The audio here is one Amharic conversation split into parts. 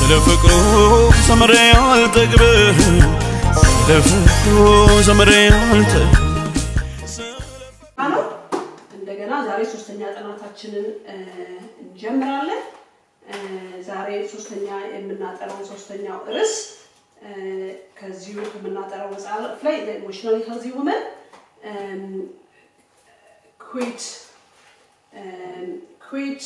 ስለ ፍቅሩ ዘምሬ አልጠግብም ስለ ፍቅሩ ዘምሬ አልጠግብም ነው። እንደገና ዛሬ ሶስተኛ ጥናታችንን እ፣ እንጀምራለን። እ፣ ዛሬ ሶስተኛ የምናጠራው ሶስተኛው ርዕስ እ፣ ከዚሁ ከምናጠራው መጽሐፍ ላይ ኢሞሽናሊ ሄልዚ ውመን ኩዊት ኩዊት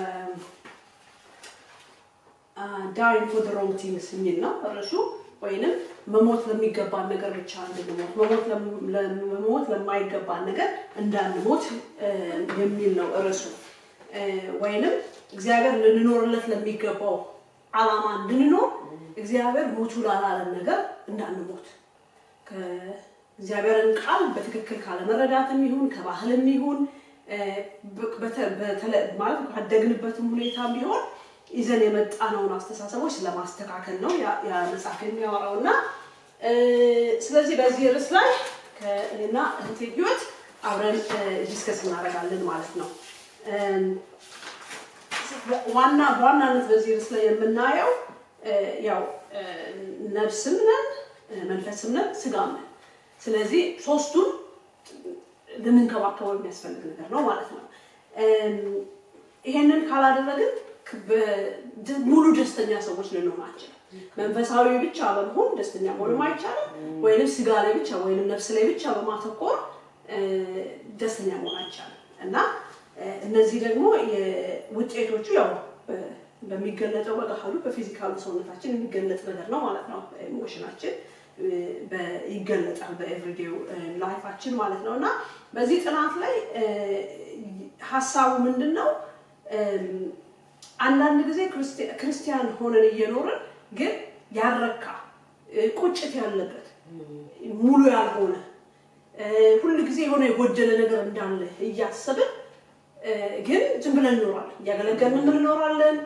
ዳይንግ ፎር ዘ ሮንግ ቲንግስ የሚል ነው ርዕሱ። ወይንም መሞት ለሚገባን ነገር ብቻ እንድንሞት መሞት ለም- ለም- መሞት ለማይገባን ነገር እንዳንሞት እ፣ የሚል ነው ርዕሱ። እ፣ ወይንም እግዚአብሔር ልንኖርለት ለሚገባው ዓላማ እንድንኖር እግዚአብሔር ሞቱ ላላለን ነገር እንዳንሞት ከእግዚአብሔርን ቃል በትክክል ካለመረዳትም ይሁን ከባህልም ይሁን እ፣ በ- በተ- በተለ- ማለት ካደግንበትም ሁኔታም ቢሆን ይዘን የመጣነውን አስተሳሰቦች ለማስተካከል ነው ያ- ያ መጽሐፍ የሚያወራው እና እ፣ ስለዚህ በዚህ ርዕስ ላይ ከእኔና እህቴ ህይወት አብረን ዲስከስ እናደርጋለን ማለት ነው። እም፣ ዋና በዋናነት በዚህ ርዕስ ላይ የምናየው እ፣ ያው እ፣ ነፍስም ነን እ፣ መንፈስም ነን ስጋም ነን። ስለዚህ ሶስቱን ልንንከባከበው የሚያስፈልግ ነገር ነው ማለት ነው። እም፣ ይሄንን ካላደረግን ክ- በ- ሙሉ ደስተኛ ሰዎች ልንሆን አንችልም። መንፈሳዊ ብቻ በመሆን ደስተኛ መሆንም አይቻልም። ወይንም ስጋ ላይ ብቻ ወይንም ነፍስ ላይ ብቻ በማተኮር እ፣ ደስተኛ መሆን አይቻልም እና እ፣ እነዚህ ደግሞ የውጤቶቹ ያው በ- በሚገለጠው በገሃዱ በፊዚካሉ ሰውነታችን የሚገለጥ ነገር ነው ማለት ነው። ኢሞሽናችን እ፣ በ- ይገለጣል በኤቭሪዴው ላይፋችን ማለት ነው እና በዚህ ጥናት ላይ እ፣ ሀሳቡ ምንድን ነው? እም፣ አንዳንድ ጊዜ ክርስቲ- ክርስቲያን ሆነን እየኖርን ግን ያረካ እ፣ ቁጭት ያለበት ሙሉ ያልሆነ እ፣ ሁል ጊዜ የሆነ የጎደለ ነገር እንዳለ እያሰብን እ፣ ግን ዝም ብለን እንኖራለን። እያገለገልን እንኖራለን።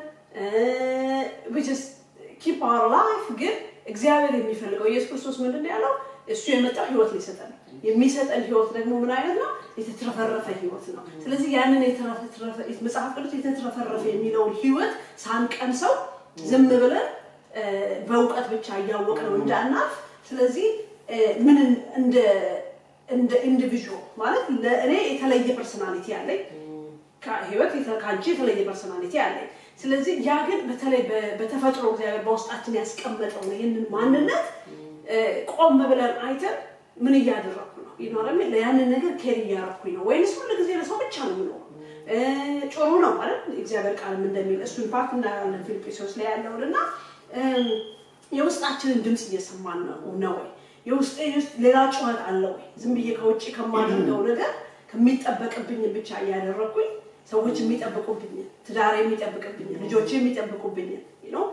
ኪፕ አወር ላይፍ ግን እግዚአብሔር የሚፈልገው ኢየሱስ ክርስቶስ ምንድን ነው ያለው? እሱ የመጣው ህይወት ሊሰጠን ነው። የሚሰጠን ህይወት ደግሞ ምን አይነት ነው? የተትረፈረፈ ህይወት ነው። ስለዚህ ያንን የተትረፈረፈ መጽሐፍ ቅዱስ የተትረፈረፈ የሚለውን ህይወት ሳንቀምሰው ዝም ብለን እ፣ በእውቀት ብቻ እያወቅ ነው እንዳናልፍ። ስለዚህ እ፣ ምን እንደ እንደ ኢንዲቪዥዋል ማለት ለእኔ የተለየ ፐርሶናሊቲ ያለኝ ከህይወት የተ- ከአንቺ የተለየ ፐርሶናሊቲ አለኝ። ስለዚህ ያ ግን በተለይ በ- በተፈጥሮ እግዚአብሔር በውስጣችን ያስቀመጠው ነው። ይህንን ማንነት እ፣ ቆም ብለን አይተን ምን እያደረኩ ነው ይኖረም ያንን ነገር ኬር እያረኩኝ ነው ወይንስ ሁሉ ጊዜ ለሰው ብቻ ነው የምኖረው? እ፣ ጥሩ ነው ማለት እግዚአብሔር ቃልም እንደሚል እሱን ፓርት እናያለን ፊልጵስዩስ ላይ ያለውን እና እም፣ የውስጣችንን ድምፅ እየሰማን ነው ነው ወይ የውስጤ ውስጥ ሌላ ጩኸት አለ ወይ? ዝም ብዬ ከውጭ ከማደርገው ነገር ከሚጠበቅብኝ ብቻ እያደረኩኝ ሰዎች የሚጠብቁብኝ፣ ትዳር የሚጠብቅብኝ፣ ልጆች የሚጠብቁብኝ ነው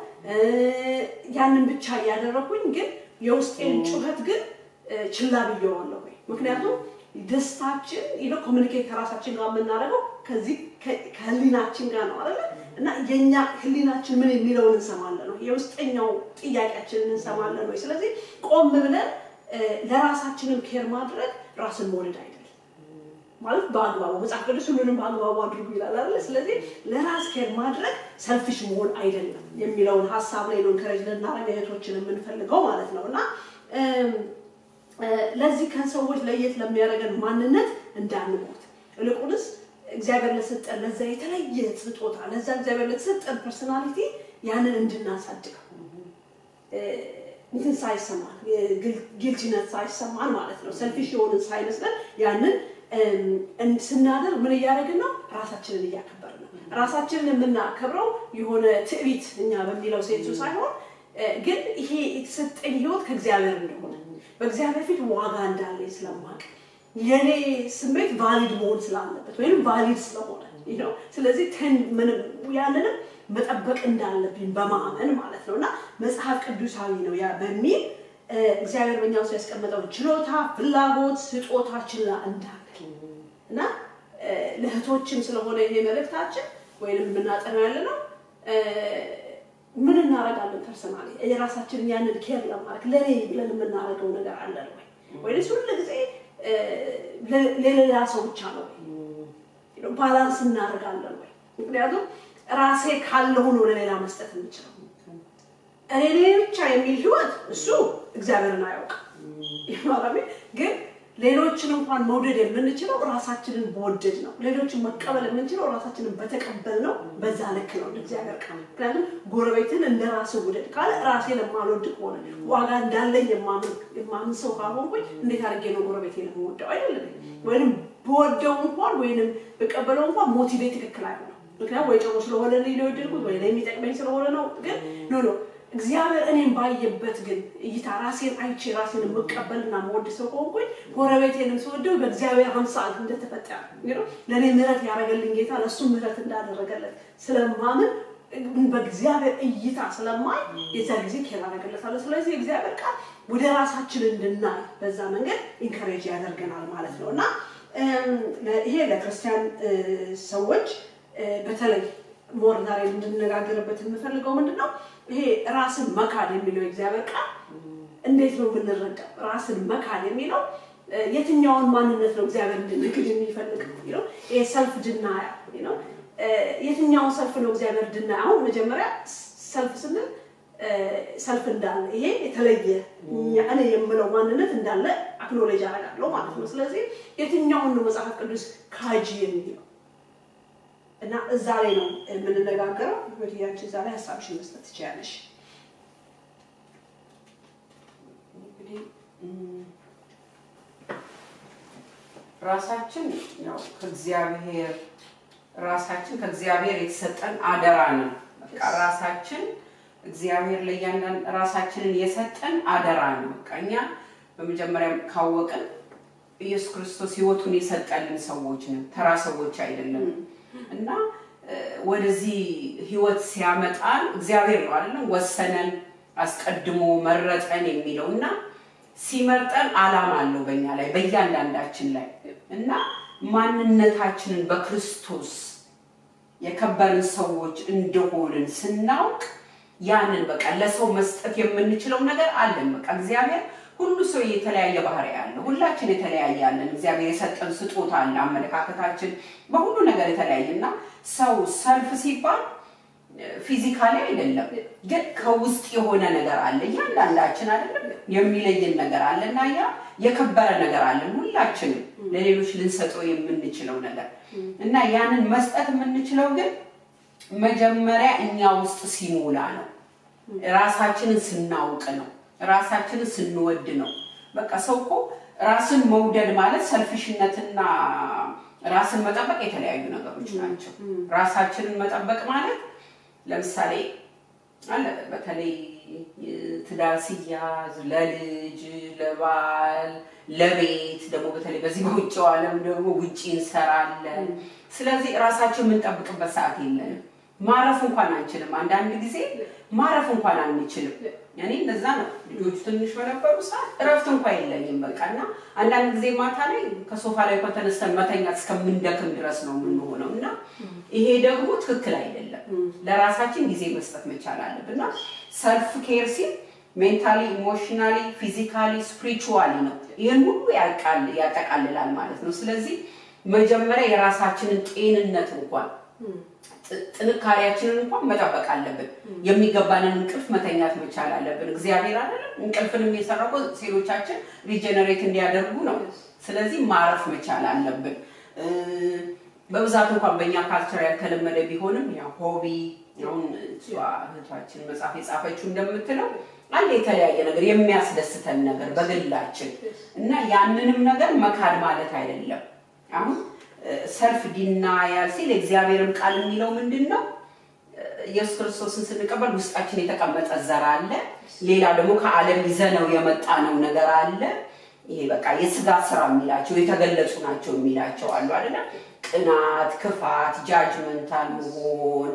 ያንን ብቻ እያደረኩኝ ግን የውስጤን ጩኸት ግን እ፣ ችላ ብየዋለሁ ወይ? ምክንያቱም ደስታችን ይሄ ኮሚኒኬት ከራሳችን ጋር የምናደርገው ከዚህ ከ- ከህሊናችን ጋር ነው አይደለ? እና የኛ ህሊናችን ምን የሚለውን እንሰማለን ነው የውስጠኛው ጥያቄያችንን እንሰማለን ወይ? ስለዚህ ቆም ብለን እ፣ ለራሳችንም ኬር ማድረግ ራስን መውደድ አይደለም ማለት በአግባቡ መጽሐፍ ቅዱስ ሁሉንም በአግባቡ አድርጉ ይላል አይደለ? ስለዚህ ለራስ ኬር ማድረግ ሰልፊሽ መሆን አይደለም የሚለውን ሀሳብ ላይ ነው እንከረጅ ልናረግ እህቶችን የምንፈልገው ማለት ነው እና እም፣ እ፣ ለዚህ ከሰዎች ለየት ለሚያደርገን ማንነት እንዳንሞት ይልቁንስ እግዚአብሔር ለሰጠን ለዛ የተለየ ስጦታ ለዛ እግዚአብሔር ለተሰጠን ፐርሶናሊቲ ያንን እንድናሳድገው እ፣ እንትን ሳይሰማን ጊልቲነት ሳይሰማን ማለት ነው ሰልፊሽ የሆንን ሳይመስለን ያንን እም፣ እን- ስናደርግ ምን እያደረግን ነው? ራሳችንን እያከበርን ነው። ራሳችንን የምናከብረው የሆነ ትዕቢት እኛ በሚለው ሴንሱ ሳይሆን እ፣ ግን ይሄ የተሰጠኝ ህይወት ከእግዚአብሔር እንደሆነ በእግዚአብሔር ፊት ዋጋ እንዳለኝ ስለማቅ የኔ ስሜት ቫሊድ መሆን ስላለበት ወይም ቫሊድ ስለሆነ ይህ ነው። ስለዚህ ተን ምንም ያንንም መጠበቅ እንዳለብኝ በማመን ማለት ነው እና መጽሐፍ ቅዱሳዊ ነው ያ በሚል እ፣ እግዚአብሔር በእኛ ውስጥ ያስቀመጠው ችሎታ፣ ፍላጎት፣ ስጦታ ችላ እንዳንል እና እ፣ ለእህቶችም ስለሆነ ይሄ መልእክታችን ወይንም የምናጠናው ያለ ነው እ፣ ምን እናደርጋለን ፐርሰናሊ የራሳችንን ያንን ኬር ለማድረግ ለኔ ብለን የምናደርገው ነገር አለን ወይ ወይስ ሁሉ ጊዜ እ፣ ለ- ለሌላ ሰው ብቻ ነው ወይ ባላንስ እናደርጋለን ወይ ምክንያቱም ራሴ ካለሁ ነው ለሌላ መስጠት የምችለው እኔ እኔ ብቻ የሚል ህይወት እሱ እግዚአብሔርን አያውቅም። ይማራሚ ግን ሌሎችን እንኳን መውደድ የምንችለው ራሳችንን በወደድ ነው። ሌሎችን መቀበል የምንችለው ራሳችንን በተቀበል ነው። በዛ ልክ ነው እንደ እግዚአብሔር ቃል። ምክንያቱም ጎረቤትን እንደ ራስ ውደድ ካለ ራሴን የማልወድ ከሆነ ዋጋ እንዳለኝ የማምን ሰው ካልሆንኩኝ እንዴት አድርጌ ነው ጎረቤቴን የምወደው? አይደለም ወይም በወደው እንኳን ወይንም በቀበለው እንኳን ሞቲቬት ትክክል አይሆንም። ምክንያቱም ወይ ጥሩ ስለሆነ ነው የወደድኩት ወይ የሚጠቅመኝ ስለሆነ ነው። ግን ኖ ኖ እግዚአብሔር እኔም ባየበት ግን እይታ ራሴን አይቼ ራሴን የምቀበልና መወድ ሰው ከሆንኩኝ ጎረቤቴንም ስወደው በእግዚአብሔር አምሳል እንደተፈጠረ ለእኔ ምሕረት ያደረገልኝ ጌታ ለእሱ ምሕረት እንዳደረገለት ስለማምን በእግዚአብሔር እይታ ስለማይ የዛ ጊዜ ኬር አደረገለታለሁ። ስለዚህ እግዚአብሔር ቃል ወደ ራሳችን እንድናይ በዛ መንገድ ኢንከሬጅ ያደርገናል ማለት ነው እና ይሄ ለክርስቲያን ሰዎች በተለይ ሞር ዛሬ እንድነጋገርበት የምፈልገው ምንድን ነው? ይሄ ራስን መካድ የሚለው የእግዚአብሔር ቃል እንዴት ነው የምንረዳው? ራስን መካድ የሚለው የትኛውን ማንነት ነው እግዚአብሔር እንድንክድ የሚፈልገው? ይሄ ሰልፍ ድናያ ነው። የትኛውን ሰልፍ ነው እግዚአብሔር ድና? አሁን መጀመሪያ ሰልፍ ስንል ሰልፍ እንዳለ ይሄ የተለየ እኔ የምለው ማንነት እንዳለ አክኖሌጅ አደርጋለሁ ማለት ነው። ስለዚህ የትኛውን ነው መጽሐፍ ቅዱስ ካጂ የሚለው እና እዛ ላይ ነው የምንነጋገረው። ወዲያችን እዛ ላይ ሀሳብሽን መስጠት ትችያለሽ። ራሳችን ያው ከእግዚአብሔር ራሳችን ከእግዚአብሔር የተሰጠን አደራ ነው። በቃ ራሳችን እግዚአብሔር ለእያንዳንድ ራሳችንን የሰጠን አደራ ነው። በቃ እኛ በመጀመሪያ ካወቅን ኢየሱስ ክርስቶስ ሕይወቱን የሰጠልን ሰዎች ነን፣ ተራ ሰዎች አይደለም። እና ወደዚህ ሕይወት ሲያመጣን እግዚአብሔር ነው አይደለም ወሰነን፣ አስቀድሞ መረጠን የሚለው እና ሲመርጠን ዓላማ አለው በእኛ ላይ በእያንዳንዳችን ላይ እና ማንነታችንን በክርስቶስ የከበርን ሰዎች እንደሆንን ስናውቅ ያንን በቃ ለሰው መስጠት የምንችለው ነገር አለን። በቃ እግዚአብሔር ሁሉ ሰው የተለያየ ባህሪ ያለ፣ ሁላችን የተለያየ አለን። እግዚአብሔር የሰጠን ስጦታ አለ። አመለካከታችን በሁሉ ነገር የተለያየ እና ሰው ሰልፍ ሲባል ፊዚካሊ አይደለም፣ ግን ከውስጥ የሆነ ነገር አለ። እያንዳንዳችን አይደለም የሚለየን ነገር አለ እና ያ የከበረ ነገር አለን ሁላችንም ለሌሎች ልንሰጠው የምንችለው ነገር እና ያንን መስጠት የምንችለው ግን መጀመሪያ እኛ ውስጥ ሲሞላ ነው። ራሳችንን ስናውቅ ነው። ራሳችንን ስንወድ ነው። በቃ ሰው እኮ ራስን መውደድ ማለት ሰልፊሽነትና ራስን መጠበቅ የተለያዩ ነገሮች ናቸው። ራሳችንን መጠበቅ ማለት ለምሳሌ አለ በተለይ ትዳር ሲያዝ ለልጅ፣ ለባል፣ ለቤት ደግሞ በተለይ በዚህ በውጭው ዓለም ደግሞ ውጪ እንሰራለን። ስለዚህ ራሳችን የምንጠብቅበት ሰዓት የለንም። ማረፍ እንኳን አንችልም። አንዳንድ ጊዜ ማረፍ እንኳን አንችልም። እኔ እንደዛ ነው። ልጆቹ ትንሽ በነበሩ ሰዓት እረፍት እንኳን የለኝም። በቃ እና አንዳንድ ጊዜ ማታ ላይ ከሶፋ ላይ እንኳን ተነስተን መተኛት እስከምንደክም ድረስ ነው የምንሆነው እና ይሄ ደግሞ ትክክል አይደለም። ለራሳችን ጊዜ መስጠት መቻል አለብን እና ሰልፍ ኬር ሲል ሜንታሊ፣ ኢሞሽናሊ፣ ፊዚካሊ፣ ስፒሪቹዋሊ ነው። ይህን ሁሉ ያጠቃልላል ማለት ነው። ስለዚህ መጀመሪያ የራሳችንን ጤንነት እንኳን ጥንካሬያችንን እንኳን መጠበቅ አለብን። የሚገባንን እንቅልፍ መተኛት መቻል አለብን። እግዚአብሔር አይደለም እንቅልፍንም የሰራው ሴሎቻችን ሪጀነሬት እንዲያደርጉ ነው። ስለዚህ ማረፍ መቻል አለብን። በብዛት እንኳን በእኛ ካልቸር ያልተለመደ ቢሆንም ያው ሆቢ አሁን እሷ እህቷችን መጽሐፍ የጻፈችው እንደምትለው አንድ የተለያየ ነገር የሚያስደስተን ነገር በግላችን እና ያንንም ነገር መካድ ማለት አይደለም። አሁን ሰልፍ ዲናያል ሲል የእግዚአብሔርም ቃል የሚለው ምንድን ነው? ኢየሱስ ክርስቶስን ስንቀበል ውስጣችን የተቀመጠ ዘር አለ። ሌላ ደግሞ ከዓለም ይዘነው የመጣ ነው ነገር አለ። ይሄ በቃ የስጋ ስራ የሚላቸው የተገለጹ ናቸው የሚላቸው አሉ አይደለም። ቅናት፣ ክፋት፣ ጃጅመንታል መሆን፣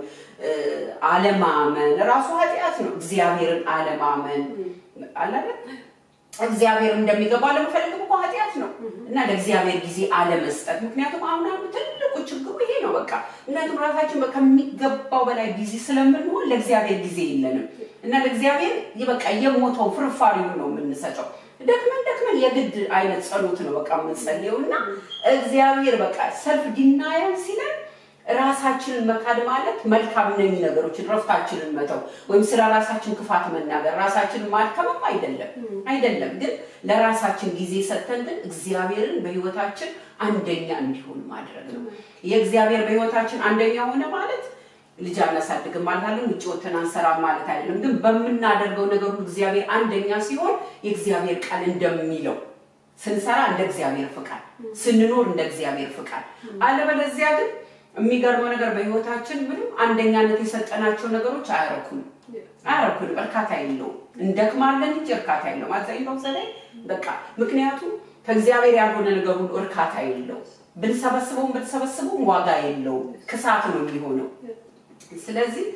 አለማመን ራሱ ኃጢአት ነው። እግዚአብሔርን አለማመን አላለ እግዚአብሔር እንደሚገባ ለመፈለግ እኮ ኃጢአት ነው እና ለእግዚአብሔር ጊዜ አለመስጠት። ምክንያቱም አሁን አሁን ትልቁ ችግሩ ይሄ ነው። በቃ ምክንያቱም ራሳችን ከሚገባው በላይ ቢዚ ስለምንሆን ለእግዚአብሔር ጊዜ የለንም እና ለእግዚአብሔር በቃ የሞተው ፍርፋሪውን ነው የምንሰጠው። ደክመን ደክመን የግድ አይነት ጸሎት ነው በቃ የምንጸልየው እና እግዚአብሔር በቃ ሰልፍ ዲናያል ሲለን ራሳችንን መካድ ማለት መልካም ነኝ ነገሮችን ረፍታችንን መተው ወይም ስለ ራሳችን ክፋት መናገር ራሳችንን ማድከምም አይደለም አይደለም። ግን ለራሳችን ጊዜ ሰጥተን ግን እግዚአብሔርን በህይወታችን አንደኛ እንዲሆን ማድረግ ነው። የእግዚአብሔር በህይወታችን አንደኛ ሆነ ማለት ልጅ አናሳድግም ማለት አለን፣ ውጭ ወተን አንሰራም ማለት አይደለም። ግን በምናደርገው ነገር ሁሉ እግዚአብሔር አንደኛ ሲሆን የእግዚአብሔር ቃል እንደሚለው ስንሰራ እንደ እግዚአብሔር ፍቃድ፣ ስንኖር እንደ እግዚአብሔር ፍቃድ። አለበለዚያ ግን የሚገርመው ነገር በህይወታችን ምንም አንደኛነት የሰጠናቸው ነገሮች አያረኩንም አያረኩንም፣ እርካታ የለውም። እንደክማለን እንጂ እርካታ የለውም። አብዛኛው ዘላይ በቃ ምክንያቱም ከእግዚአብሔር ያልሆነ ነገር ሁሉ እርካታ የለውም። ብንሰበስበውም ብንሰበስበውም ዋጋ የለውም፣ ክሳት ነው የሚሆነው። ስለዚህ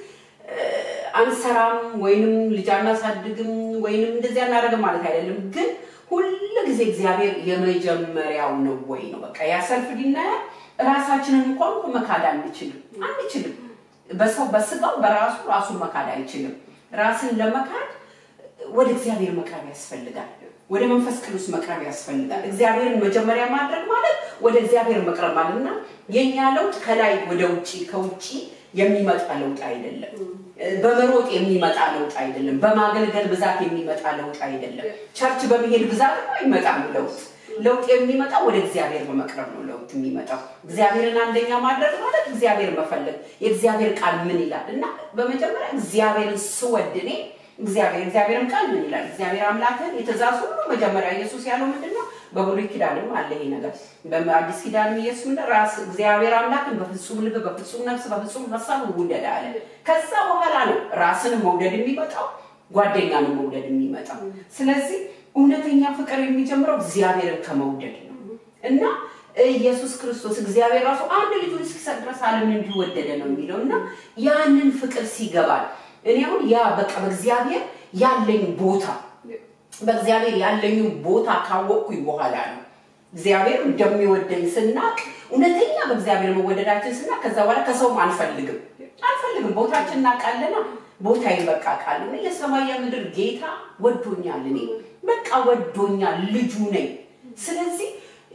አንሰራም ወይንም ልጅ አናሳድግም ወይንም እንደዚህ አናደርግም ማለት አይደለም። ግን ሁል ጊዜ እግዚአብሔር የመጀመሪያው ነው ወይ ነው በቃ ያ ሰልፍ ዲናያል ራሳችንን እንኳን እኮ መካድ አንችልም አንችልም። በሰው በስጋው በራሱ ራሱን መካድ አይችልም። ራስን ለመካድ ወደ እግዚአብሔር መቅረብ ያስፈልጋል። ወደ መንፈስ ቅዱስ መቅረብ ያስፈልጋል። እግዚአብሔርን መጀመሪያ ማድረግ ማለት ወደ እግዚአብሔር መቅረብ ማለት እና የእኛ ለውጥ ከላይ ወደ ውጭ ከውጭ የሚመጣ ለውጥ አይደለም። በመሮጥ የሚመጣ ለውጥ አይደለም። በማገልገል ብዛት የሚመጣ ለውጥ አይደለም። ቸርች በመሄድ ብዛት አይመጣም ለውጥ ለውጥ የሚመጣው ወደ እግዚአብሔር በመቅረብ ነው። ለውጥ የሚመጣው እግዚአብሔርን አንደኛ ማድረግ ማለት እግዚአብሔር መፈለግ። የእግዚአብሔር ቃል ምን ይላል እና በመጀመሪያ እግዚአብሔርን ስወድ እኔ እግዚአብሔር እግዚአብሔርን ቃል ምን ይላል? እግዚአብሔር አምላክን የትእዛዝ ሁሉ መጀመሪያ ኢየሱስ ያለው ምንድን ነው? በብሉይ ኪዳንም አለ ይሄ ነገር። በአዲስ ኪዳንም ኢየሱስ ምን ራስ እግዚአብሔር አምላክን በፍጹም ልብ፣ በፍጹም ነፍስ፣ በፍጹም ሀሳብ ውደድ አለ። ከዛ በኋላ ነው ራስን መውደድ የሚመጣው ጓደኛንም መውደድ የሚመጣው። ስለዚህ እውነተኛ ፍቅር የሚጀምረው እግዚአብሔርን ከመውደድ ነው እና ኢየሱስ ክርስቶስ እግዚአብሔር ራሱ አንድ ልጁን እስኪሰጥ ድረስ ዓለምን እንዲሁ ወደደ ነው የሚለው እና ያንን ፍቅር ሲገባል እኔ አሁን ያ በቃ በእግዚአብሔር ያለኝ ቦታ በእግዚአብሔር ያለኝን ቦታ ካወቅኩኝ በኋላ ነው እግዚአብሔር እንደሚወደኝ ስናቅ እውነተኛ በእግዚአብሔር መወደዳችን ስናቅ ከዛ በኋላ ከሰውም አንፈልግም አንፈልግም ቦታችን እናውቃለና ቦታ በቃ ቃል የሰማይ የምድር ጌታ ወዶኛል እኔ በቃ ወዶኛል ልጁ ነኝ ስለዚህ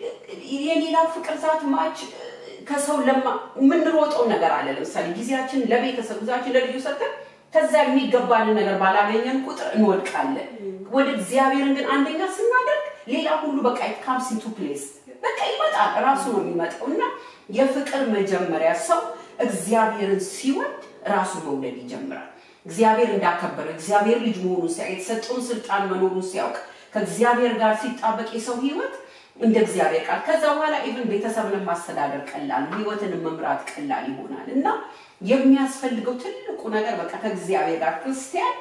የሌላው ፍቅር ዛት ማች ከሰው ለማ የምንሮጠው ነገር አለ ለምሳሌ ጊዜያችን ለቤተሰብ ጊዜያችን ለልጁ ሰጥተን ከዛ የሚገባንን ነገር ባላገኘን ቁጥር እንወድቃለን ወደ እግዚአብሔርን ግን አንደኛ ስናደርግ ሌላ ሁሉ በቃ ካምስ ኢንቱ ፕሌስ በቃ ይመጣል ራሱ ነው የሚመጣው እና የፍቅር መጀመሪያ ሰው እግዚአብሔርን ሲወድ ራሱ መውደድ ይጀምራል እግዚአብሔር እንዳከበረ እግዚአብሔር ልጅ መሆኑን ሲያውቅ የተሰጠውን ስልጣን መኖሩን ሲያውቅ ከእግዚአብሔር ጋር ሲጣበቅ የሰው ህይወት እንደ እግዚአብሔር ቃል ከዛ በኋላ ኢቭን ቤተሰብንም ማስተዳደር ቀላል ህይወትን መምራት ቀላል ይሆናል እና የሚያስፈልገው ትልቁ ነገር በቃ ከእግዚአብሔር ጋር ክርስቲያን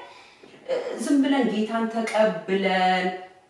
ዝም ብለን ጌታን ተቀብለን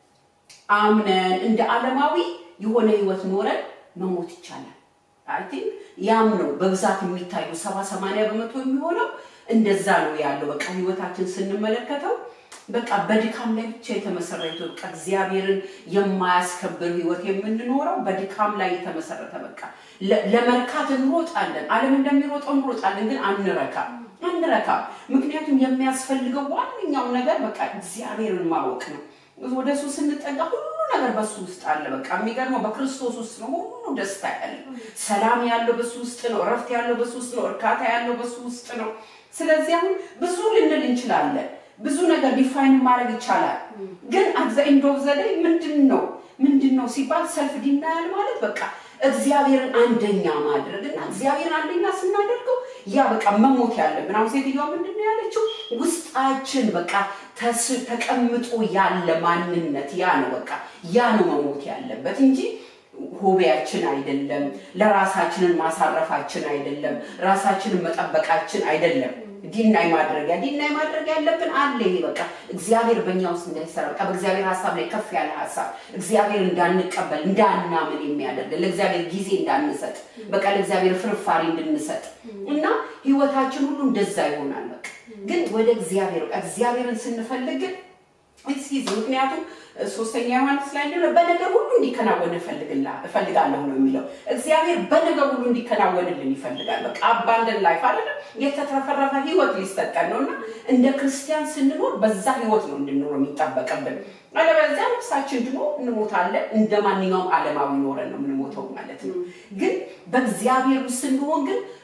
አምነን እንደ ዓለማዊ የሆነ ህይወት ኖረን መሞት ይቻላል አይ ቲንክ ያም ነው በብዛት የሚታዩ ሰባ ሰማንያ በመቶ የሚሆነው እንደዛ ነው ያለው በቃ ህይወታችን ስንመለከተው በቃ በድካም ላይ ብቻ የተመሰረተ በቃ እግዚአብሔርን የማያስከብር ህይወት የምንኖረው በድካም ላይ የተመሰረተ በቃ ለመርካት እንሮጣለን አለም እንደሚሮጠው እንሮጣለን ግን አንረካም አንረካም ምክንያቱም የሚያስፈልገው ዋነኛው ነገር በቃ እግዚአብሔርን ማወቅ ነው ወደ እሱ ስንጠጋ ሁሉ ነገር በሱ ውስጥ አለ በቃ የሚገርመው በክርስቶስ ውስጥ ነው ሁሉ ደስታ ያለው ሰላም ያለው በሱ ውስጥ ነው እረፍት ያለው በሱ ውስጥ ነው እርካታ ያለው በሱ ውስጥ ነው ስለዚህ አሁን ብዙ ልንል እንችላለን ብዙ ነገር ዲፋይን ማድረግ ይቻላል ግን አዘ ኤንድ ኦፍ ዘ ዴይ ምንድን ነው ምንድን ነው ሲባል ሰልፍ ዲናያል ማለት በቃ እግዚአብሔርን አንደኛ ማድረግ እና እግዚአብሔርን አንደኛ ስናደርገው ያ በቃ መሞት ያለብን አሁን ሴትዮዋ ምንድን ነው ያለችው ውስጣችን በቃ ተቀምጦ ያለ ማንነት ያ ነው በቃ ያ ነው መሞት ያለበት እንጂ ሆቢያችን አይደለም ለራሳችንን ማሳረፋችን አይደለም ራሳችንን መጠበቃችን አይደለም ዲናይ ማድረጊያ ዲናይ ማድረግ ያለብን አለ ይሄ በቃ እግዚአብሔር በእኛ ውስጥ እንዳይሰራ በቃ በእግዚአብሔር ሀሳብ ላይ ከፍ ያለ ሀሳብ እግዚአብሔር እንዳንቀበል እንዳናምን የሚያደርግ ለእግዚአብሔር ጊዜ እንዳንሰጥ በቃ ለእግዚአብሔር ፍርፋሪ እንድንሰጥ እና ህይወታችን ሁሉ እንደዛ ይሆናል በቃ ግን ወደ እግዚአብሔር በቃ እግዚአብሔርን ስንፈልግ ግን ምክንያቱም ሶስተኛ ዮሐንስ ላይ እንደሆነ በነገር ሁሉ እንዲከናወን እፈልጋለሁ ነው የሚለው እግዚአብሔር በነገር ሁሉ እንዲከናወንልን ይፈልጋል በቃ አባንደን ላይፍ አይደለም የተትረፈረፈ ህይወት ሊሰጠን ነው እና እንደ ክርስቲያን ስንኖር በዛ ህይወት ነው እንድንኖር የሚጠበቅብን አለበለዚያ ነፍሳችን ድኖ እንሞታለን እንደ ማንኛውም አለማዊ ኖረን ነው የምንሞተው ማለት ነው ግን በእግዚአብሔር ውስጥ ስንሆን ግን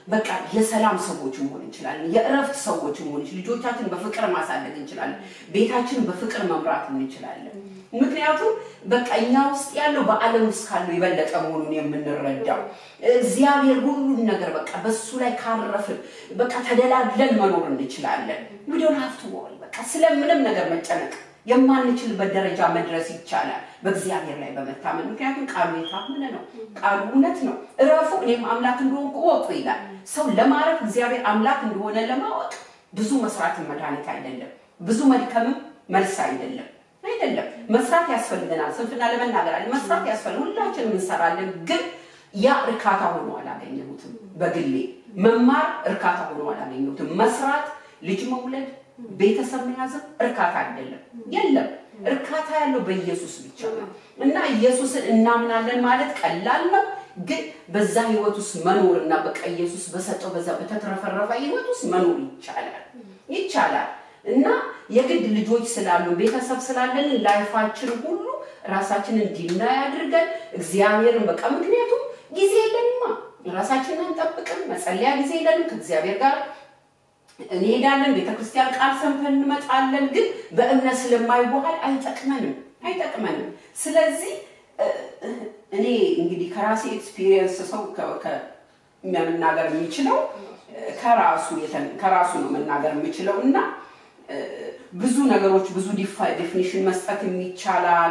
በቃ የሰላም ሰዎች መሆን እንችላለን። የእረፍት ሰዎች መሆን እንችላለን። ልጆቻችን በፍቅር ማሳደግ እንችላለን። ቤታችንን በፍቅር መምራት እንችላለን። ምክንያቱም በቃ እኛ ውስጥ ያለው በዓለም ውስጥ ካለው የበለጠ መሆኑን የምንረዳው እግዚአብሔር ሁሉን ነገር በቃ በሱ ላይ ካረፍን በቃ ተደላድለን መኖር እንችላለን። ዊዶን ሀፍቱ ወሪ በቃ ስለምንም ነገር መጨነቅ የማንችልበት ደረጃ መድረስ ይቻላል በእግዚአብሔር ላይ በመታመን ምክንያቱም ቃሉ የታመነ ነው። ቃሉ እውነት ነው። እረፉ እኔም አምላክ እንደሆንኩ እወቁ ይላል። ሰው ለማረፍ እግዚአብሔር አምላክ እንደሆነ ለማወቅ ብዙ መስራትን መድኃኒት አይደለም። ብዙ መድከምም መልስ አይደለም አይደለም። መስራት ያስፈልገናል። ስንፍና ለመናገር አለ መስራት ያስፈልግ ሁላችንም እንሰራለን። ግን ያ እርካታ ሆኖ አላገኘሁትም። በግሌ መማር እርካታ ሆኖ አላገኘሁትም። መስራት፣ ልጅ መውለድ፣ ቤተሰብ መያዝም እርካታ አይደለም። የለም እርካታ ያለው በኢየሱስ ብቻ ነው እና ኢየሱስን እናምናለን ማለት ቀላል ነው። ግን በዛ ህይወት ውስጥ መኖር እና በቃ ኢየሱስ በሰጠው በዛ በተትረፈረፈ ህይወት ውስጥ መኖር ይቻላል ይቻላል እና የግድ ልጆች ስላሉ ቤተሰብ ስላለን ላይፋችን ሁሉ ራሳችንን እንዲና ያድርገን እግዚአብሔርን በቃ ምክንያቱም ጊዜ የለንማ ራሳችንን አንጠብቅም መጸለያ ጊዜ የለንም ከእግዚአብሔር ጋር እንሄዳለን ቤተክርስቲያን ቃል ሰምተን እንመጣለን ግን በእምነት ስለማይዋሃል አይጠቅመንም አይጠቅመንም ስለዚህ እኔ እንግዲህ ከራሴ ኤክስፒሪየንስ ሰው መናገር የሚችለው ከራሱ ከራሱ ነው መናገር የሚችለው እና ብዙ ነገሮች ብዙ ዴፊኒሽን መስጠት ይቻላል።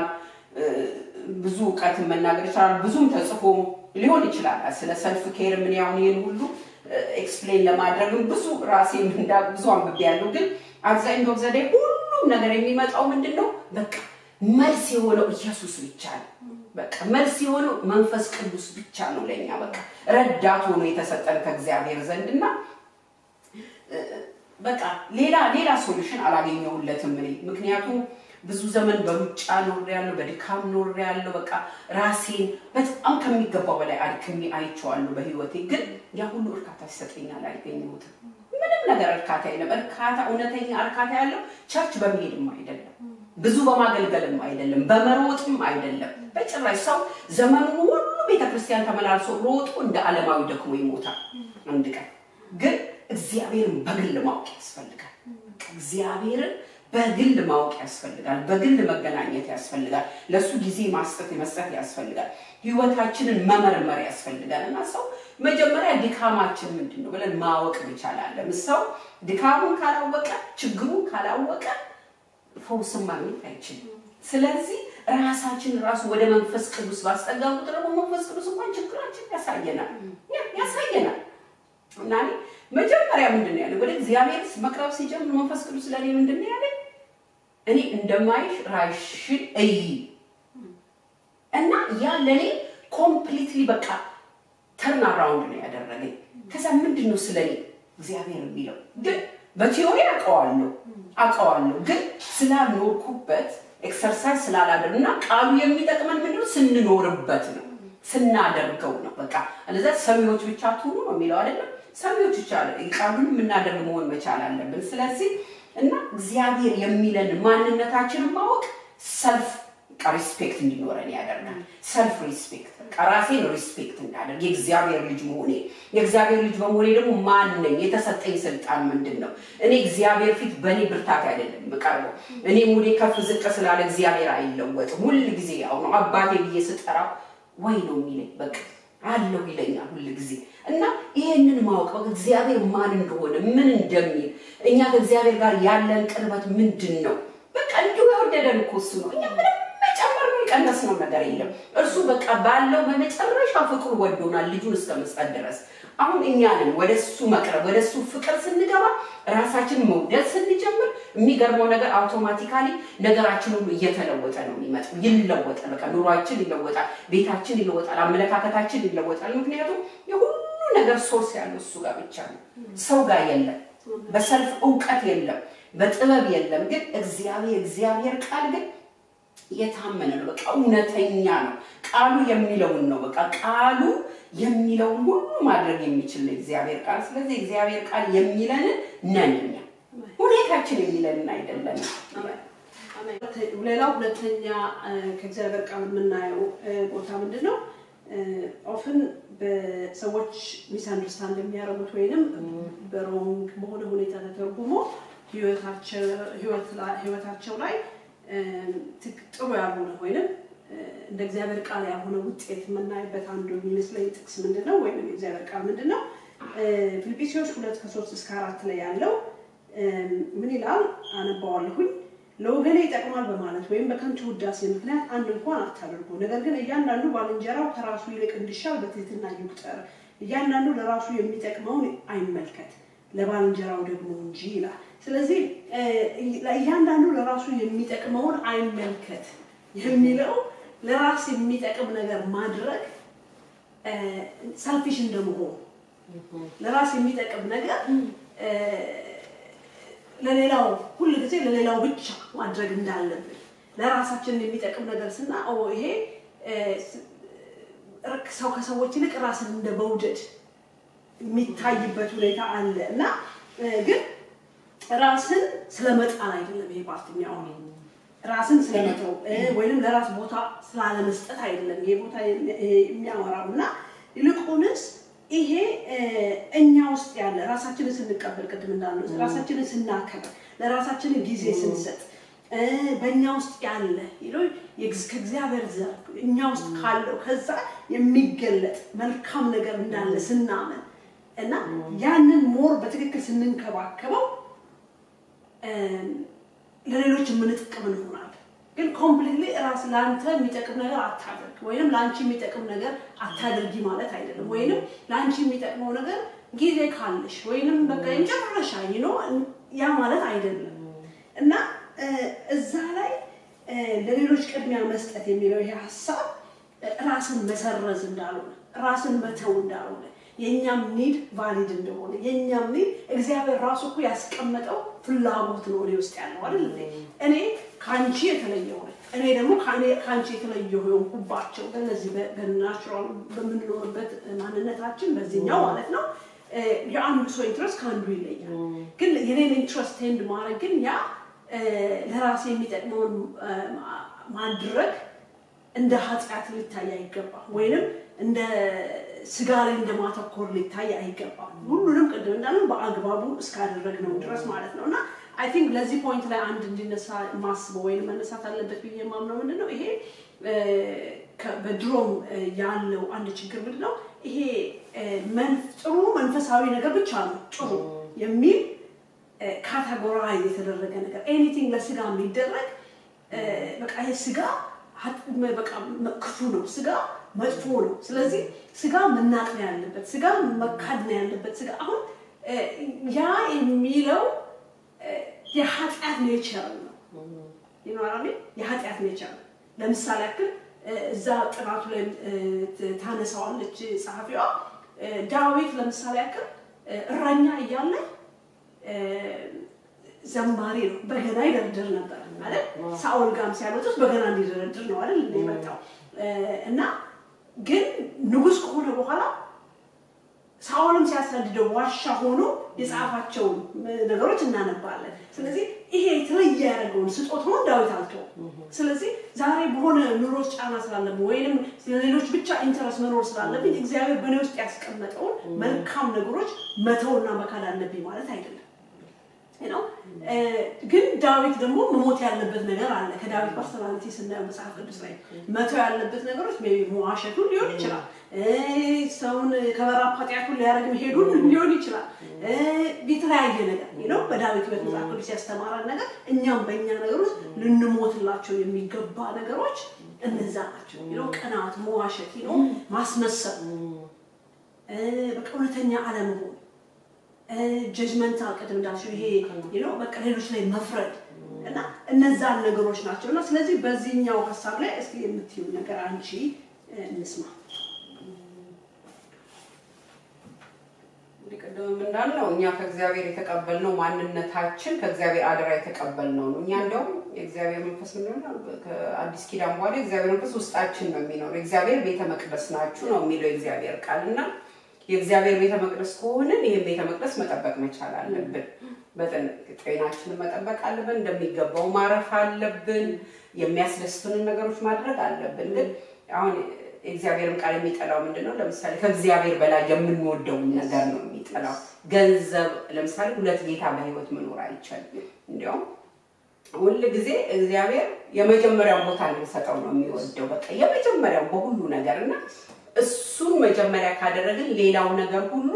ብዙ እውቀትን መናገር ይችላል። ብዙም ተጽፎ ሊሆን ይችላል። ስለ ሰልፍ ኬር ምን ያሁን ይህን ሁሉ ኤክስፕሌን ለማድረግም ብዙ ራሴ እንዳ ብዙ አንብቤ ያለው ግን አብዛኛው ዘዴ ሁሉም ነገር የሚመጣው ምንድን ነው? በቃ መልስ የሆነው ኢየሱስ ብቻ ነው። በቃ መልስ የሆነው መንፈስ ቅዱስ ብቻ ነው ለእኛ በቃ ረዳት ሆኖ የተሰጠን ከእግዚአብሔር ዘንድ እና በቃ ሌላ ሌላ ሶሉሽን አላገኘሁለትም እኔ ምክንያቱም ብዙ ዘመን በሩጫ ኖር ያለው በድካም ኖር ያለው በቃ ራሴን በጣም ከሚገባው በላይ አድክሜ አይቼዋለሁ በህይወቴ ግን ያ ሁሉ እርካታ ይሰጠኛል አልገኘሁትም ምንም ነገር እርካታ የለም እርካታ እውነተኛ እርካታ ያለው ቸርች በመሄድም አይደለም ብዙ በማገልገልም አይደለም በመሮጥም አይደለም በጭራሽ ሰው ዘመኑን ሁሉ ቤተክርስቲያን ተመላልሶ ሮጦ እንደ ዓለማዊ ደክሞ ይሞታል አንድ ቀን ግን እግዚአብሔርን በግል ማወቅ ያስፈልጋል እግዚአብሔርን በግል ማወቅ ያስፈልጋል። በግል መገናኘት ያስፈልጋል። ለእሱ ጊዜ ማስጠት መስጠት ያስፈልጋል። ህይወታችንን መመርመር ያስፈልጋል እና ሰው መጀመሪያ ድካማችን ምንድን ነው ብለን ማወቅ መቻል አለን። ሰው ድካሙን ካላወቀ፣ ችግሩን ካላወቀ ፈውስን ማግኘት አይችልም። ስለዚህ ራሳችን ራሱ ወደ መንፈስ ቅዱስ ባስጠጋን ቁጥር ደግሞ መንፈስ ቅዱስ እንኳን ችግራችን ያሳየናል ያሳየናል እና መጀመሪያ ምንድን ነው ያለኝ? ወደ እግዚአብሔር መቅረብ ሲጀምር መንፈስ ቅዱስ ለእኔ ምንድን ነው ያለኝ? እኔ እንደማይሽ ራሽን እይ እና ያ ለእኔ ኮምፕሊትሊ በቃ ተርን አራውንድ ነው ያደረገኝ። ከዛ ምንድን ነው ስለ እኔ እግዚአብሔር የሚለው ግን በቲዮሪ አውቀዋለሁ አውቀዋለሁ ግን ስላልኖርኩበት ኤክሰርሳይዝ ስላላደር እና ቃሉ የሚጠቅመን ምንድን ነው ስንኖርበት ነው ስናደርገው ነው። በቃ አለዛ ሰሚዎች ብቻ ትሁኑ ነው የሚለው አይደለም። ሰሚዎች ብቻ ቃሉን የምናደርግ መሆን መቻል አለብን። ስለዚህ እና እግዚአብሔር የሚለን ማንነታችንን ማወቅ ሰልፍ ሪስፔክት እንዲኖረን ያደርጋል። ሰልፍ ሪስፔክት ራሴን ሪስፔክት እንዳደርግ የእግዚአብሔር ልጅ መሆኔ የእግዚአብሔር ልጅ በመሆኔ ደግሞ ማን ነኝ? የተሰጠኝ ስልጣን ምንድን ነው? እኔ እግዚአብሔር ፊት በእኔ ብርታት አይደለም የምቀርበው። እኔ ሙዴ ከፍ ዝቅ ስላለ እግዚአብሔር አይለወጥም። ሁል ጊዜ ያው ነው። አባቴ ብዬ ስጠራው ወይ ነው የሚለኝ በቃ አለሁ ይለኛል ሁል ጊዜ እና ይሄንን ማወቅ እግዚአብሔር ማን እንደሆነ ምን እንደሚል እኛ ከእግዚአብሔር ጋር ያለን ቅርበት ምንድን ነው? በቃ እንዲሁ የወደደን እኮ እሱ ነው። እኛ ምንም መጨመር ነው የቀነስ ነው ነገር የለም። እርሱ በቃ ባለው በመጨረሻ ፍቅሩ ወዶናል ልጁን እስከ መስጠት ድረስ። አሁን እኛንን ወደ እሱ መቅረብ ወደ እሱ ፍቅር ስንገባ ራሳችን መውደድ ስንጀምር የሚገርመው ነገር አውቶማቲካሊ ነገራችን ሁሉ እየተለወጠ ነው የሚመጣው። ይለወጣል። በቃ ኑሯችን ይለወጣል፣ ቤታችን ይለወጣል፣ አመለካከታችን ይለወጣል። ምክንያቱም የሁሉ ነገር ሶርስ ያለው እሱ ጋር ብቻ ነው፣ ሰው ጋር የለም። በሰልፍ እውቀት የለም፣ በጥበብ የለም። ግን እግዚአብሔር እግዚአብሔር ቃል ግን የታመነ ነው። በቃ እውነተኛ ነው። ቃሉ የሚለውን ነው። በቃ ቃሉ የሚለውን ሁሉ ማድረግ የሚችል ነው እግዚአብሔር ቃል። ስለዚህ እግዚአብሔር ቃል የሚለንን ነን እኛ፣ ሁኔታችን የሚለንን አይደለም። ሌላው ሁለተኛ ከእግዚአብሔር ቃል የምናየው ቦታ ምንድን ነው? ኦፍን በሰዎች ሚስ አንደርስታንድ የሚያደርጉት ወይንም በሮንግ በሆነ ሁኔታ ተተርጉሞ ህይወታቸው ላይ ጥሩ ያልሆነ ወይንም እንደ እግዚአብሔር ቃል ያልሆነ ውጤት የምናይበት አንዱ የሚመስለኝ ጥቅስ ምንድን ነው? ወይም የእግዚአብሔር ቃል ምንድን ነው? ፊልጵስዩስ ሁለት ከሶስት እስከ አራት ላይ ያለው ምን ይላል? አነባዋለሁኝ። ለወገኔ ይጠቅማል በማለት ወይም በከንቱ ውዳሴ ምክንያት አንድ እንኳን አታደርጉ። ነገር ግን እያንዳንዱ ባልንጀራው ከራሱ ይልቅ እንዲሻል በትህትና ይቁጠር። እያንዳንዱ ለራሱ የሚጠቅመውን አይመልከት፣ ለባልንጀራው ደግሞ እንጂ ይላል። ስለዚህ እያንዳንዱ ለራሱ የሚጠቅመውን አይመልከት የሚለው ለራስ የሚጠቅም ነገር ማድረግ ሰልፊሽ እንደመሆኑ ለራስ የሚጠቅም ነገር ለሌላው ሁል ጊዜ ለሌላው ብቻ ማድረግ እንዳለብን ለራሳችን የሚጠቅም ነገር ስና ይሄ ሰው ከሰዎች ይልቅ ራስን እንደ መውደድ የሚታይበት ሁኔታ አለ እና ግን ራስን ስለመጣል አይደለም ይሄ ፓርትኛው ራስን ስለመተው ወይንም ለራስ ቦታ ስላለመስጠት አይደለም ይሄ ቦታ የሚያወራው እና ይልቁንስ ይሄ እኛ ውስጥ ያለ ራሳችንን ስንቀበል ቅድም እንዳልነው ራሳችንን ስናከብር ለራሳችንን ጊዜ ስንሰጥ በእኛ ውስጥ ያለ ከእግዚአብሔር ዘር እኛ ውስጥ ካለው ከዛ የሚገለጥ መልካም ነገር እንዳለ ስናምን እና ያንን ሞር በትክክል ስንንከባከበው ለሌሎች የምንጠቅም እንሆናለን። ግን ኮምፕሊትሊ ራስ ለአንተ የሚጠቅም ነገር አታደርግ ወይንም ለአንቺ የሚጠቅም ነገር አታደርጊ ማለት አይደለም። ወይንም ለአንቺ የሚጠቅመው ነገር ጊዜ ካለሽ ወይንም በቃ የመጨረሻ ነው ያ ማለት አይደለም እና እዛ ላይ ለሌሎች ቅድሚያ መስጠት የሚለው ይሄ ሀሳብ ራስን መሰረዝ እንዳልሆነ ራስን መተው እንዳልሆነ የእኛም ኒድ ቫሊድ እንደሆነ የእኛም ኒድ እግዚአብሔር ራሱ እኮ ያስቀመጠው ፍላጎት ነው እኔ ውስጥ ያለው አይደል? እኔ ከአንቺ የተለየው ነኝ። እኔ ደግሞ ከአንቺ የተለየው የሆንኩባቸው በነዚህ በናቹራል በምንኖርበት ማንነታችን በዚህኛው ማለት ነው የአንዱ ሰው ኢንትረስት ከአንዱ ይለያል። ግን የኔን ኢንትረስት ቴንድ ማድረግ ግን ያ ለራሴ የሚጠቅመውን ማድረግ እንደ ኃጢአት ሊታይ አይገባም ወይንም እንደ ስጋ ላይ እንደማተኮር ሊታይ አይገባም። ሁሉንም ቅድም እንዳለን በአግባቡ እስካደረግነው ድረስ ማለት ነው እና አይ ቲንክ ለዚህ ፖይንት ላይ አንድ እንዲነሳ ማስበው ወይም መነሳት አለበት ብዬ የማምነው ምንድን ነው ይሄ በድሮም ያለው አንድ ችግር ምንድን ነው ይሄ ጥሩ መንፈሳዊ ነገር ብቻ ነው ጥሩ የሚል ካታጎራይዝ የተደረገ ነገር ኤኒቲንግ ለስጋ የሚደረግ በቃ ይሄ ስጋ በቃ ክፉ ነው፣ ስጋ መጥፎ ነው። ስለዚህ ስጋ መናቅ ነው ያለበት፣ ስጋ መካድ ነው ያለበት። ስጋ አሁን ያ የሚለው የኃጢአት ኔቸር ነው ይኖራል። የኃጢአት ኔቸር ነው። ለምሳሌ ያክል እዛ ጥናቱ ላይ ታነሳዋለች ጸሐፊዋ። ዳዊት ለምሳሌ ያክል እረኛ እያለ ዘማሪ ነው፣ በገና ይደረድር ነበር ማለት ሳኦል ጋም ሲያመጡት በገና እንዲደረድር ነው አይደል የመጣው እና ግን ንጉሥ ከሆነ በኋላ ሳኦልም ሲያሳድደው ዋሻ ሆኖ የጻፋቸውን ነገሮች እናነባለን። ስለዚህ ይሄ የተለየ ያደረገውን ስጦታውን ዳዊት አልተውም። ስለዚህ ዛሬ በሆነ ኑሮ ጫና ስላለብን ወይም ለሌሎች ብቻ ኢንተረስት መኖር ስላለብኝ እግዚአብሔር በእኔ ውስጥ ያስቀመጠውን መልካም ነገሮች መተውና መካድ አለብኝ ማለት አይደለም ነው። ግን ዳዊት ደግሞ መሞት ያለበት ነገር አለ። ከዳዊት ፐርሰናሊቲ ስናየው መጽሐፍ ቅዱስ ላይ መተው ያለበት ነገሮች ሜይ ቢ መዋሸቱን ሊሆን ይችላል። ሰውን ከበራፍ ኃጢአቱን ሊያደርግ መሄዱን ሊሆን ይችላል። የተለያየ ነገር ነው። በዳዊት ሕይወት መጽሐፍ ቅዱስ ያስተማረን ነገር እኛም በእኛ ነገሮች ልንሞትላቸው የሚገባ ነገሮች እነዛ ናቸው። ነው ቅናት፣ መዋሸት፣ ነው ማስመሰል፣ በቃ እውነተኛ አለመሆን ጀጅመንታል ቅድም እንዳልሽው ይሄ ነው በቃ ሌሎች ላይ መፍረድ እና እነዛን ነገሮች ናቸው። እና ስለዚህ በዚህኛው ሀሳብ ላይ እስኪ የምትዩ ነገር አንቺ እንስማ። እንግዲህ ቅድም እንዳልነው እኛ ከእግዚአብሔር የተቀበልነው ማንነታችን ከእግዚአብሔር አደራ የተቀበልነው ነው። እኛ እንደውም የእግዚአብሔር መንፈስ ምን ከአዲስ ኪዳን በኋላ የእግዚአብሔር መንፈስ ውስጣችን ነው የሚኖር። የእግዚአብሔር ቤተ መቅደስ ናችሁ ነው የሚለው የእግዚአብሔር ቃል እና የእግዚአብሔር ቤተ መቅደስ ከሆንን ይህን ቤተ መቅደስ መጠበቅ መቻል አለብን። ጤናችንን መጠበቅ አለብን። እንደሚገባው ማረፍ አለብን። የሚያስደስቱንን ነገሮች ማድረግ አለብን። ግን አሁን የእግዚአብሔርን ቃል የሚጠላው ምንድን ነው? ለምሳሌ ከእግዚአብሔር በላይ የምንወደውን ነገር ነው የሚጠላው። ገንዘብ ለምሳሌ ሁለት ጌታ በህይወት መኖር አይቻልም። እንዲያውም ሁል ጊዜ እግዚአብሔር የመጀመሪያው ቦታ እንድንሰጠው ነው የሚወደው። በቃ የመጀመሪያው በሁሉ ነገር እና እሱን መጀመሪያ ካደረግን ሌላው ነገር ሁሉ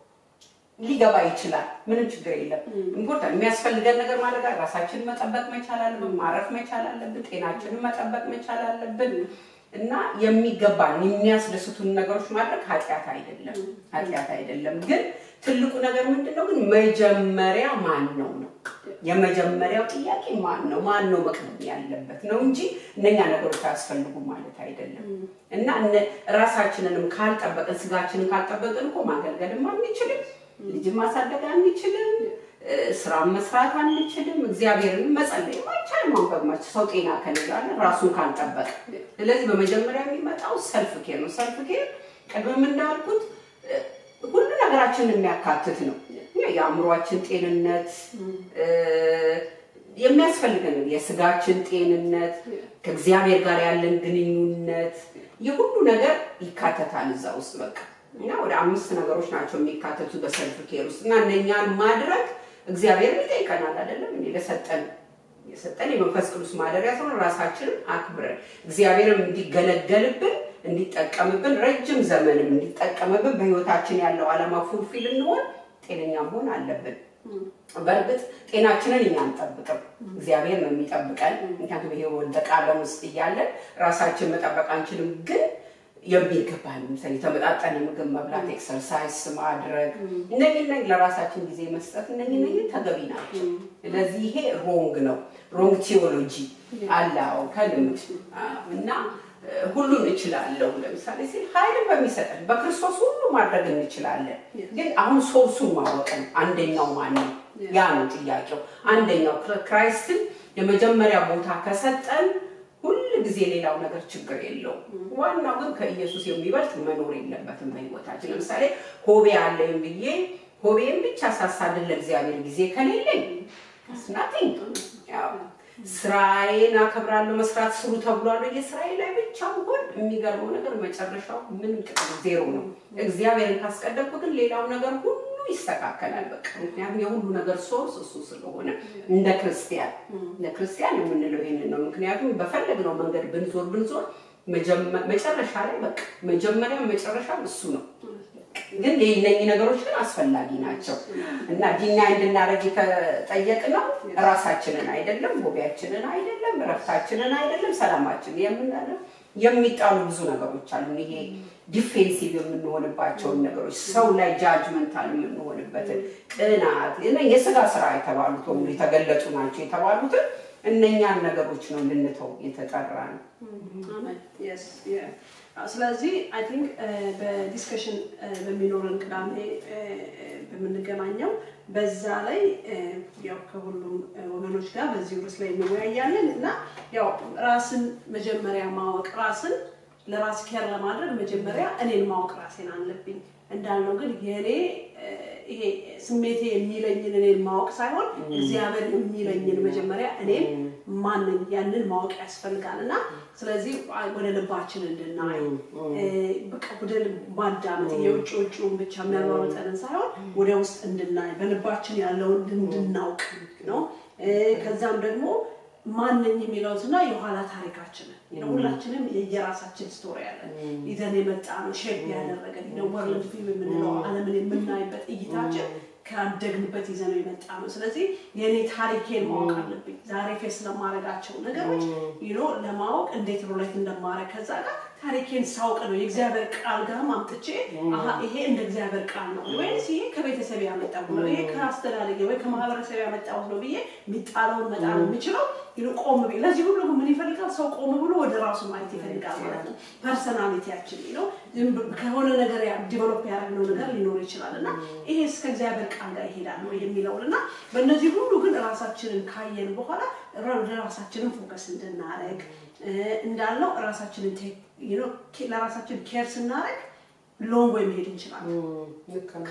ሊገባ ይችላል። ምንም ችግር የለም። ኢምፖርታንት የሚያስፈልገን ነገር ማድረግ ራሳችንን መጠበቅ መቻል አለብን። ማረፍ መቻል አለብን። ጤናችንን መጠበቅ መቻል አለብን እና የሚገባን የሚያስደስቱን ነገሮች ማድረግ ኃጢአት አይደለም፣ ኃጢአት አይደለም። ግን ትልቁ ነገር ምንድን ነው? ግን መጀመሪያ ማን ነው ነው የመጀመሪያው ጥያቄ ማን ነው? ማን ነው መቅደም ያለበት ነው እንጂ እነኛ ነገሮች አያስፈልጉም ማለት አይደለም። እና እነ- ራሳችንንም ካልጠበቅን ስጋችንን ካልጠበቅን እኮ ማገልገልም አንችልም፣ ልጅን ማሳደግ አንችልም፣ እ፣ ስራን መስራት አንችልም፣ እግዚአብሔርን መጸለይ አይቻልም። ማንበብ ማች ሰው ጤና ከሌላለ ራሱን ካልጠበቅ። ስለዚህ በመጀመሪያ የሚመጣው ሰልፍ ኬር ነው። ሰልፍ ኬር ቅድም እንዳልኩት እ፣ ሁሉ ነገራችንን የሚያካትት ነው። የአእምሯችን ጤንነት እ፣ የሚያስፈልገን የስጋችን ጤንነት ከእግዚአብሔር ጋር ያለን ግንኙነት የሁሉ ነገር ይካተታል እዛ ውስጥ በቃ እና ወደ አምስት ነገሮች ናቸው የሚካተቱ በሰልፍ ኬር ውስጥ እና እነኛን ማድረግ እግዚአብሔር ይጠይቀናል አይደለም እንዴ ለሰጠን የሰጠን የመንፈስ ቅዱስ ማደሪያ ስለሆነ ራሳችንን አክብረን እግዚአብሔርም እንዲገለገልብን እንዲጠቀምብን ረጅም ዘመንም እንዲጠቀምብን በህይወታችን ያለው ዓላማ ፉልፊል እንሆን ጤነኛ መሆን አለብን። በእርግጥ ጤናችንን እኛ አንጠብቅም፣ እግዚአብሔር ነው የሚጠብቀን። ምክንያቱም ይሄ ወደቀ ዓለም ውስጥ እያለን ራሳችን መጠበቅ አንችልም። ግን የሚገባን ለምሳሌ የተመጣጠነ ምግብ መብላት፣ ኤክሰርሳይዝ ማድረግ፣ እነዚህ እነዚህ ለራሳችን ጊዜ መስጠት እነዚህ እነዚህ ተገቢ ናቸው። ስለዚህ ይሄ ሮንግ ነው፣ ሮንግ ቲዎሎጂ አላው ከልምድ አዎ። እና እ፣ ሁሉን እችላለሁ ለምሳሌ ሲል ኃይልን በሚሰጠን በክርስቶስ ሁሉ ማድረግ እንችላለን። ግን አሁን ሶርሱን ማወቅ ነው። አንደኛው ማን ነው? ያ ነው ጥያቄው። አንደኛው ክር- ክራይስትን የመጀመሪያ ቦታ ከሰጠን ሁል ጊዜ ሌላው ነገር ችግር የለውም። ዋናው ግን ከኢየሱስ የሚበልጥ መኖር የለበትም በህይወታችን። ለምሳሌ ሆቤ አለኝ ብዬ ሆቤን ብቻ ሳሳድን ለእግዚአብሔር ጊዜ ከሌለኝ ናቲንግ ስራዬን አከብራለሁ። መስራት ስሩ ተብሏል። የስራዬ ላይ ብቻ ብሆን የሚገርመው ነገር መጨረሻው ምንም ጥቅም ዜሮ ነው። እግዚአብሔርን ካስቀደምኩ ግን ሌላው ነገር ሁሉ ይስተካከላል። በቃ ምክንያቱም የሁሉ ነገር ሶርስ እሱ ስለሆነ እንደ ክርስቲያን እንደ ክርስቲያን የምንለው ይህንን ነው። ምክንያቱም በፈለግነው መንገድ ብንዞር ብንዞር መጀመ- መጨረሻ ላይ በቃ መጀመሪያም መጨረሻም እሱ ነው። ግን እነኚህ ነገሮች ግን አስፈላጊ ናቸው እና ዲና እንድናደርግ ከጠየቅነው ራሳችንን አይደለም፣ ሆቢያችንን አይደለም፣ እረፍታችንን አይደለም፣ ሰላማችን የምናለው የሚጣሉ ብዙ ነገሮች አሉ። ይሄ ዲፌንሲቭ የምንሆንባቸውን ነገሮች ሰው ላይ ጃጅመንታል የምንሆንበትን ቅናት፣ እነ- የስጋ ስራ የተባሉት በሙሉ የተገለጹ ናቸው የተባሉትን እነኛን ነገሮች ነው ልንተው የተጠራ ነው። አሜን። Yes, yeah. አዎ፣ ስለዚህ አይ ቲንክ በዲስከሽን በሚኖረን ቅዳሜ እ፣ በምንገናኘው በዛ ላይ እ፣ ያው ከሁሉም እ፣ ወገኖች ጋር በዚህ ርዕስ ላይ እንወያያለን እና ያው ራስን መጀመሪያ ማወቅ ራስን ለራስ ኬር ለማድረግ መጀመሪያ እኔን ማወቅ ራሴን አለብኝ እንዳልነው ግን የእኔ እ፣ ይሄ ስሜቴ የሚለኝን እኔን ማወቅ ሳይሆን እግዚአብሔር የሚለኝን መጀመሪያ እኔን ማንን ያንን ማወቅ ያስፈልጋል እና ስለዚህ ወደ ልባችን እንድናይ እ፣ በቃ ወደ ልብ ማዳመጥ የውጭ ውጭውን ብቻ የሚያሯሩጠንን ሳይሆን ወደ ውስጥ እንድናይ በልባችን ያለውን እንድናውቅ ነው። እ፣ ከዛም ደግሞ ማንኝ የሚለውትና የኋላ ታሪካችንን ነው። ሁላችንም የየራሳችን ስቶሪ አለን ይዘን የመጣ ነው ሼፕ ያደረገን ነው። ወርልድ ፊልም የምንለው ዓለምን የምናይበት እይታችን ካደግንበት ይዘነው የመጣ ነው። ስለዚህ የእኔ ታሪኬን ማወቅ አለብኝ። ዛሬ ፌስ ለማድረጋቸው ነገሮች ዩኖ ለማወቅ እንዴት ሮሌት እንደማድረግ ከዛ ጋር ታሪኬን ሳውቅ ነው የእግዚአብሔር ቃል ጋር አምጥቼ አሀ ይሄ እንደ እግዚአብሔር ቃል ነው ወይስ ይሄ ከቤተሰብ ያመጣው ነው ይሄ ከአስተዳደጌ ወይ ከማህበረሰብ ያመጣሁት ነው ብዬ የሚጣለውን መጣል የምችለው ዩኖ ቆም ብዬ ለዚህ ሁሉ ግን ምን ይፈልጋል? ሰው ቆም ብሎ ወደ ራሱ ማየት ይፈልጋል ማለት ነው። ፐርሰናሊቲያችን ነው ከሆነ ነገር ዲቨሎፕ ያደረግነው ነገር ሊኖር ይችላል እና ይሄ እስከ እግዚአብሔር ቃል ጋር ይሄዳል ነው የሚለውን እና በእነዚህ ሁሉ ግን ራሳችንን ካየን በኋላ ወደ ራሳችንን ፎከስ እንድናደርግ እንዳልነው ራሳችንን ለራሳችን ኬር ስናደርግ ሎንግ ወይ መሄድ እንችላለን።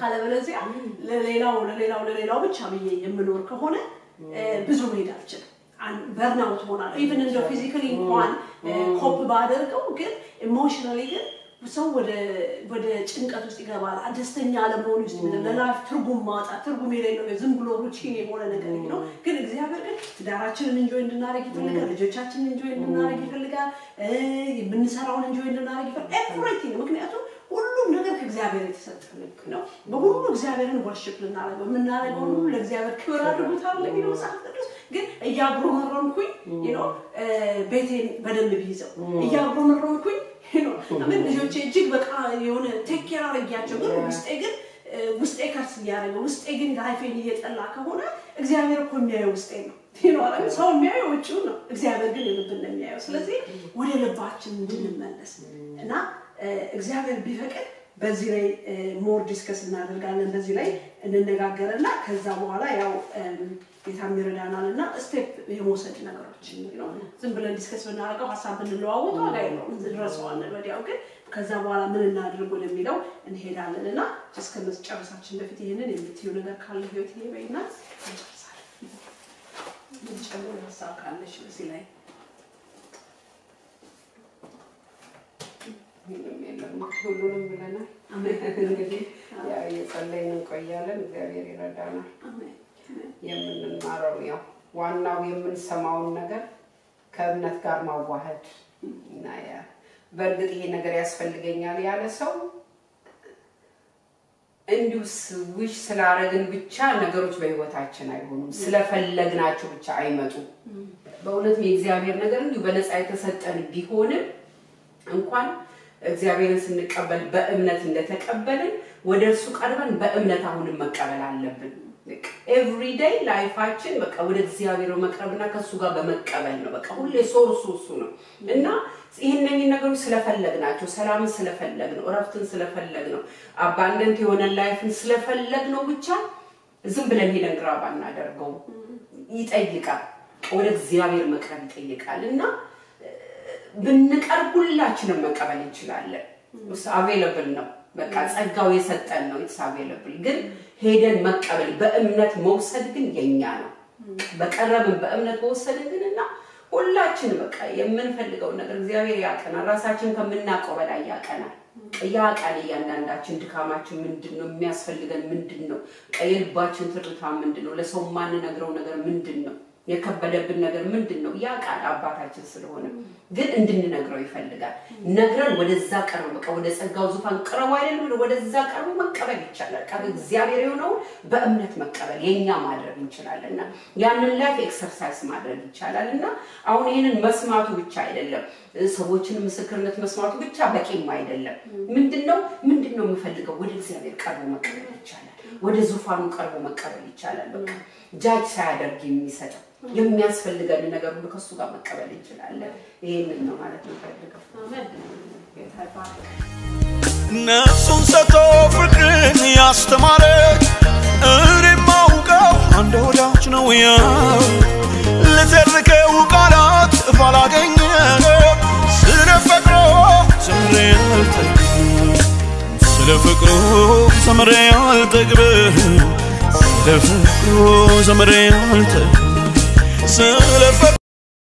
ካለበለዚያ ለሌላው ለሌላው ለሌላው ብቻ ብዬ የምኖር ከሆነ ብዙ መሄድ አልችልም። በርናውት ሆናል። ኢቨን እንደው ፊዚካሊ እንኳን ኮፕ ባደርገው ግን ኢሞሽናሊ ግን ሰው ወደ ወደ ጭንቀት ውስጥ ይገባል። ደስተኛ አለመሆን ውስጥ ይመጣል። ለላይፍ ትርጉም ማጣት ትርጉም የሌለው ዝም ብሎ ሩቲን የሆነ ነገር ነው። ግን እግዚአብሔር ግን ትዳራችንን እንጆይ እንድናደርግ ይፈልጋል። ልጆቻችንን እንጆይ እንድናደርግ ይፈልጋል። የምንሰራውን እንጆይ እንድናደርግ ይፈልጋል። ኤቭሪቲንግ ምክንያቱም ሁሉም ነገር ከእግዚአብሔር የተሰጠ ነው። በሁሉ እግዚአብሔርን ወርሽፕ ልናደርገው የምናደርገው ሁሉ ለእግዚአብሔር ክብር አድርጎታል የሚለው መጽሐፍ ቅዱስ ግን እያጉረመረምኩኝ ነው ቤቴን በደንብ ቢይዘው እያጉረመረምኩኝ ነው ምን ልጆቼ እጅግ በቃ የሆነ ቴክ ኬር አድርጊያቸው ግን ውስጤ ግን ውስጤ ከርስ እያደረገ ውስጤ ግን ላይፌን እየጠላ ከሆነ እግዚአብሔር እኮ የሚያየው ውስጤ ነው። ሰው የሚያየው ውጭውን ነው፣ እግዚአብሔር ግን የልብን ነው የሚያየው። ስለዚህ ወደ ልባችን እንድንመለስ እና እግዚአብሔር ቢፈቅድ በዚህ ላይ ሞር ዲስከስ እናደርጋለን። በዚህ ላይ እንነጋገርና ከዛ በኋላ ያው ጌታም ይረዳናል እና ስቴፕ የመውሰድ ነገሮች ዝም ብለን ዲስከስ ብናደርገው ሀሳብ ብንለዋወጥ ዋጋ የለውም፣ እንረሳዋለን ወዲያው። ግን ከዛ በኋላ ምን እናድርግ ወደሚለው እንሄዳለን እና እስከ መጨረሳችን በፊት ይህንን የምትዩ ነገር ካለ ህይወት ይሄ በይና እንጨርሳለን። የምትጨምሩ ሀሳብ ካለሽ በዚህ ላይ ምንም የለም ሁሉንም ብለናል። እንግዲህ ያው እየጸለይን እንቆያለን። እግዚአብሔር ይረዳናል። የምንማረው ያው ዋናው የምንሰማውን ነገር ከእምነት ጋር ማዋሃድ እና ያ በእርግጥ ይሄ ነገር ያስፈልገኛል ያለ ሰው እንዲሁ ውሽ ስላረግን ብቻ ነገሮች በህይወታችን አይሆኑም። ስለፈለግናቸው ብቻ አይመጡም። በእውነትም የእግዚአብሔር ነገር እንዲሁ በነፃ የተሰጠን ቢሆንም እንኳን እግዚአብሔርን ስንቀበል በእምነት እንደተቀበልን ወደ እርሱ ቀርበን በእምነት አሁንም መቀበል አለብን። ኤቭሪዴይ ላይፋችን በቃ ወደ እግዚአብሔር መቅረብና ከእሱ ጋር በመቀበል ነው። በቃ ሁሌ ሶርሱ እሱ ነው እና ይህንን ነገሮች ስለፈለግ ናቸው። ሰላምን ስለፈለግ ነው፣ እረፍትን ስለፈለግ ነው፣ አባንደንት የሆነ ላይፍን ስለፈለግ ነው ብቻ ዝም ብለን ሄደን ግራ ባናደርገው ይጠይቃል። ወደ እግዚአብሔር መቅረብ ይጠይቃል እና ብንቀርብ ሁላችንም መቀበል እንችላለን። አቬለብል ነው። በቃ ጸጋው የሰጠን ነው። ኢትስ አቬለብል ግን ሄደን መቀበል በእምነት መውሰድ ግን የኛ ነው። በቀረብን በእምነት መውሰድን ግን እና ሁላችን በቃ የምንፈልገውን ነገር እግዚአብሔር ያቀናል። ራሳችን ከምናውቀው በላይ ያቀናል። ያውቃል እያንዳንዳችን ድካማችን ምንድን ነው፣ የሚያስፈልገን ምንድን ነው፣ የልባችን ትርታ ምንድን ነው፣ ለሰው ማንነግረው ነገር ምንድን ነው የከበደብን ነገር ምንድን ነው? ያ ቃል አባታችን ስለሆነ ግን እንድንነግረው ይፈልጋል። ነግረን ወደዛ ቀርቦ በቃ ወደ ጸጋው ዙፋን ቅረቡ አይደለም፣ ወደዛ ቀርቦ መቀበል ይቻላል። ቃል እግዚአብሔር የሆነውን በእምነት መቀበል የኛ ማድረግ እንችላለን እና ያንን ላይፍ ኤክሰርሳይዝ ማድረግ ይቻላል እና አሁን ይህንን መስማቱ ብቻ አይደለም፣ ሰዎችን ምስክርነት መስማቱ ብቻ በቂም አይደለም። ምንድን ነው ምንድን ነው የምፈልገው? ወደ እግዚአብሔር ቀርቦ መቀበል ይቻላል። ወደ ዙፋኑ ቀርቦ መቀበል ይቻላል። በቃ ጃጅ ሳያደርግ የሚሰጠው የሚያስፈልገን ነገር ሁሉ ከሱ ጋር መቀበል እንችላለን። ይህንን ነው ማለት የምፈልገው። ነፍሱን ሰጥቶ ፍቅርን ያስተማረች እኔ ማውቀው አንድ ወዳጅ ነው ያው ልተርከው ቃላት ባላገኘ ስለ ፍቅሩ ዘምሬ አልጠግብም ስለ ፍቅሩ ዘምሬ አልጠግብም ስለ ፍቅሩ ዘምሬ አልጠግብም ስለ